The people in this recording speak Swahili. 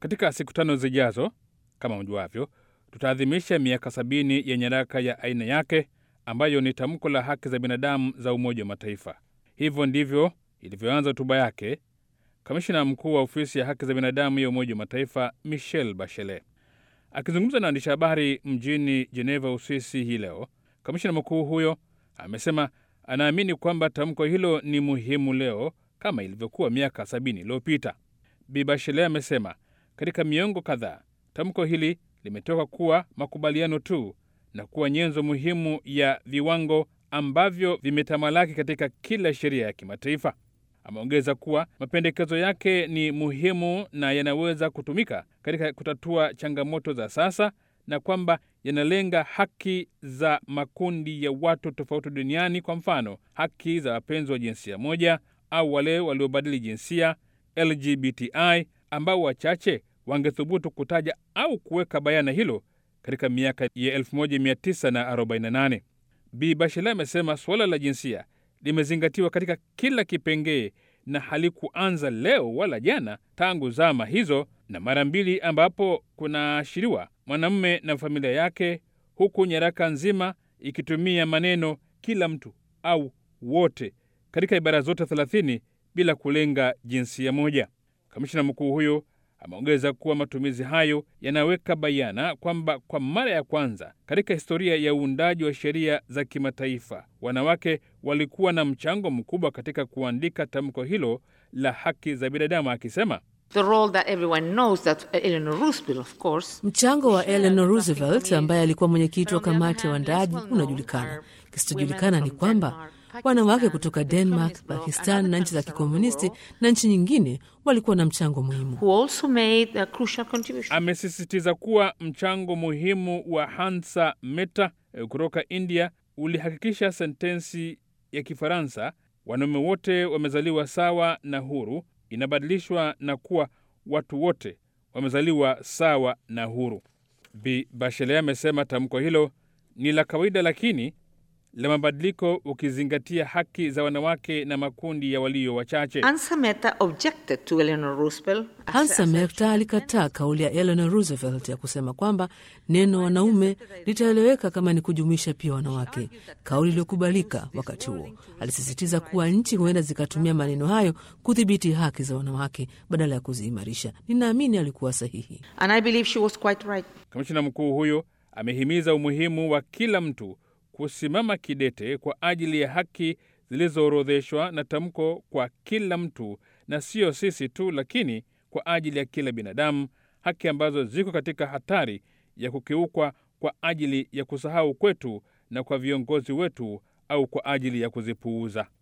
Katika siku tano zijazo, kama mjuavyo, tutaadhimisha miaka sabini ya nyaraka ya aina yake ambayo ni tamko la haki za binadamu za Umoja wa Mataifa. Hivyo ndivyo ilivyoanza hotuba yake kamishina mkuu wa ofisi ya haki za binadamu ya Umoja wa Mataifa Michelle Bachelet akizungumza na waandishi habari mjini Geneva, Uswisi hii leo. Kamishina mkuu huyo amesema anaamini kwamba tamko hilo ni muhimu leo kama ilivyokuwa miaka sabini iliyopita. Bi Bachelet amesema katika miongo kadhaa tamko hili limetoka kuwa makubaliano tu na kuwa nyenzo muhimu ya viwango ambavyo vimetamalaki katika kila sheria ya kimataifa. Ameongeza kuwa mapendekezo yake ni muhimu na yanaweza kutumika katika kutatua changamoto za sasa na kwamba yanalenga haki za makundi ya watu tofauti duniani, kwa mfano haki za wapenzi wa jinsia moja au wale waliobadili jinsia LGBTI, ambao wachache wangethubutu kutaja au kuweka bayana hilo katika miaka ya 1948. Bi Bachelet amesema suala la jinsia limezingatiwa katika kila kipengee na halikuanza leo wala jana, tangu zama hizo, na mara mbili ambapo kunaashiriwa mwanamume na familia yake, huku nyaraka nzima ikitumia maneno kila mtu au wote katika ibara zote 30 bila kulenga jinsia moja. Kamishina mkuu huyo ameongeza kuwa matumizi hayo yanaweka bayana kwamba kwa mara ya kwanza katika historia ya uundaji wa sheria za kimataifa wanawake walikuwa na mchango mkubwa katika kuandika tamko hilo la haki za binadamu, akisema mchango wa Eleanor Roosevelt ambaye alikuwa mwenyekiti wa kamati ya waandaaji unajulikana. Kisichojulikana ni kwamba wanawake kutoka Denmark, Pakistan na nchi za kikomunisti na nchi nyingine walikuwa na mchango muhimu. Amesisitiza kuwa mchango muhimu wa Hansa Mehta kutoka India ulihakikisha sentensi ya Kifaransa wanaume wote wamezaliwa sawa na huru inabadilishwa na kuwa watu wote wamezaliwa sawa na huru. Bi Bachelet amesema tamko hilo ni la kawaida lakini la mabadiliko ukizingatia haki za wanawake na makundi ya walio wachache. Hansa Mehta alikataa kauli ya Eleanor Roosevelt ya kusema kwamba neno wanaume litaeleweka kama ni kujumuisha pia wanawake, kauli iliyokubalika wakati huo. Alisisitiza kuwa nchi huenda zikatumia maneno hayo kudhibiti haki za wanawake badala ya kuziimarisha. Ninaamini alikuwa sahihi. Right. Kamishina mkuu huyo amehimiza umuhimu wa kila mtu kusimama kidete kwa ajili ya haki zilizoorodheshwa na tamko kwa kila mtu, na sio sisi tu, lakini kwa ajili ya kila binadamu, haki ambazo ziko katika hatari ya kukiukwa kwa ajili ya kusahau kwetu na kwa viongozi wetu au kwa ajili ya kuzipuuza.